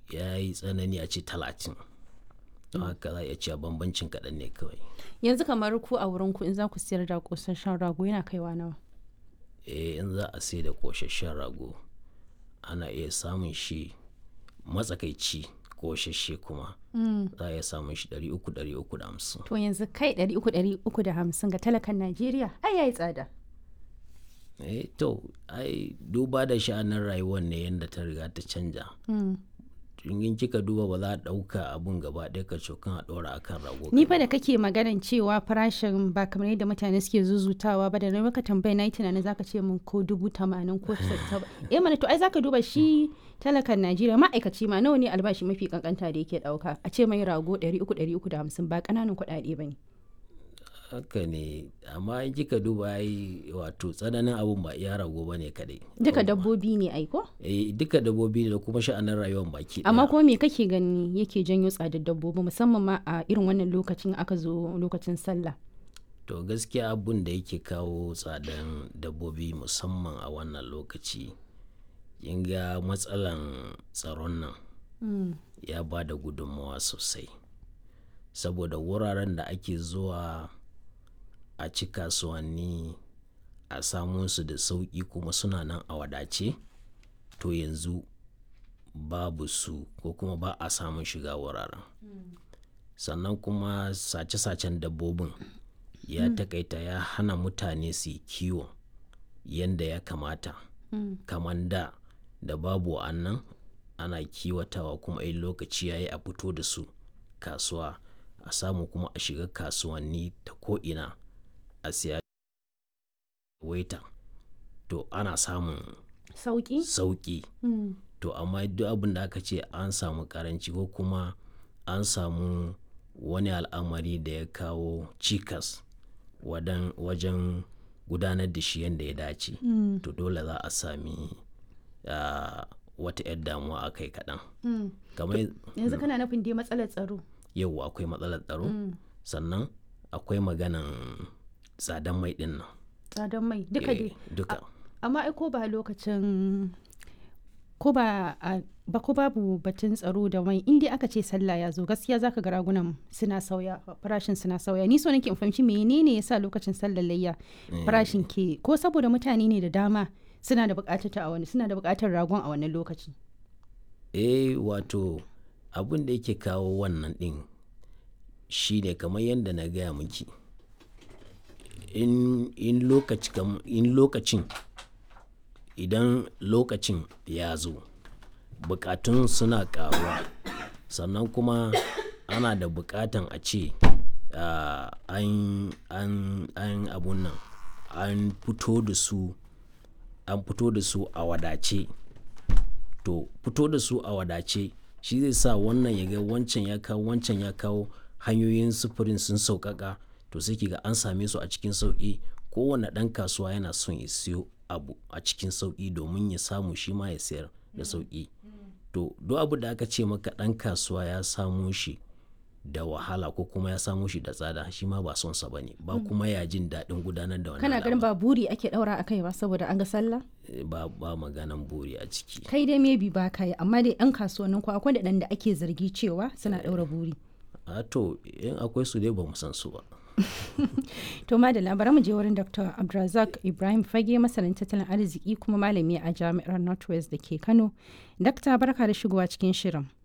ya yi tsanani a ce talatin don haka za a iya cewa bambancin kaɗan ne kawai yanzu kamar ku a wurin ku in za ku siyar da kosasshen rago yana kaiwa nawa eh in za a sai da ƙosasshen rago ana iya samun shi matsakaici ƙosasshe kuma za a iya samun shi 300-350 to yanzu kai ɗari uku ɗari uku da hamsin ga talakan najeriya ai yayi tsada eh to ai duba da sha'anin rayuwar ne yadda ta riga ta canja in kika duba ba za a ɗauka abun gaba ɗaya ka cokan a ɗora akan rago ni fa da kake maganan cewa farashin ba kamar yadda mutane suke zuzutawa ba da na maka tambaya na yi tunanin zaka ce min ko dubu tamanin ko saba eh mana to ai zaka duba shi talakan najeriya ma'aikaci ma nawa ne albashi mafi kankanta da yake ɗauka a ce mai rago ɗari uku ɗari uku da hamsin ba ƙananan kuɗaɗe ba ne haka ne amma in kika duba ai wato tsananin abun ba iya rago ba ne kadai duka dabbobi ne ai ko eh duka dabbobi da kuma sha'anin rayuwar baki amma kuma me kake gani yake janyo tsadar dabbobi musamman ma a irin wannan lokacin aka zo lokacin sallah to gaskiya abun da yake kawo tsadan dabbobi musamman a wannan lokaci kin ga matsalan tsaron nan ya ba da gudunmawa sosai saboda wuraren da ake zuwa a ci kasuwanni a samu su da sauƙi kuma suna nan a wadace to yanzu babu su ko kuma ba a samun shiga wuraren sannan kuma sace-sacen dabbobin ya takaita ya hana mutane su yi kiwo yadda ya kamata kamar da da babu wa'annan ana kiwatawa kuma in lokaci ya yi a fito da su kasuwa a samu kuma a shiga kasuwanni ta ko'ina a siya waita to ana samun sauki sauki to amma duk abin da aka ce an samu karanci ko kuma an samu wani al'amari da ya kawo cikas wajen gudanar da shi yadda ya dace to dole za a sami uh, wata 'yar damuwa a kai kaɗan yanzu kana nufin dai matsalar tsaro yau akwai matsalar tsaro sannan akwai maganan tsadan mai din nan tsadan mai duka dai duka amma ai ko ba lokacin ko ba ba ko babu batun tsaro da mai inda aka ce sallah ya zo gaskiya zaka ga ragunan suna sauya farashin suna sauya ni so nake in fahimci menene yasa lokacin sallar layya farashin ke ko saboda mutane ne da dama suna da bukatar ta a wani suna da bukatar ragon a wannan lokaci eh wato abin da yake kawo wannan din shi ne kamar yadda na gaya miki in, in, lokaci, in lokacin idan lokacin ya zo bukatun suna karuwa sannan kuma ana da bukatan a ce uh, an, an, an abun nan an fito da su an fito da su a wadace to fito da su a wadace shi zai sa wannan ya ga wancan ya kawo wancan ya kawo hanyoyin sufurin sun sauƙaƙa to sai ga an same su a cikin sauƙi kowane ɗan kasuwa yana son ya siyo abu a cikin sauƙi domin ya samu shi ma ya sayar da sauƙi to duk abu da aka ce maka ɗan kasuwa ya samu shi da wahala ko kuma ya samu shi da tsada shi ma ba son sa bane ba kuma ya jin daɗin gudanar da wannan kana ganin ba buri ake ɗaura a kai ba saboda an ga sallah ba ba maganan buri a ciki kai dai maybe ba kai amma dai ɗan kasuwannin ku akwai da ake zargi cewa suna ɗaura buri a to in akwai su dai ba mu san su ba to madalla bari mu je wurin dr abdulrazak ibrahim fage masanin tattalin arziki kuma malami a jami'ar northwest da ke kano dakta barka da shigowa cikin shirin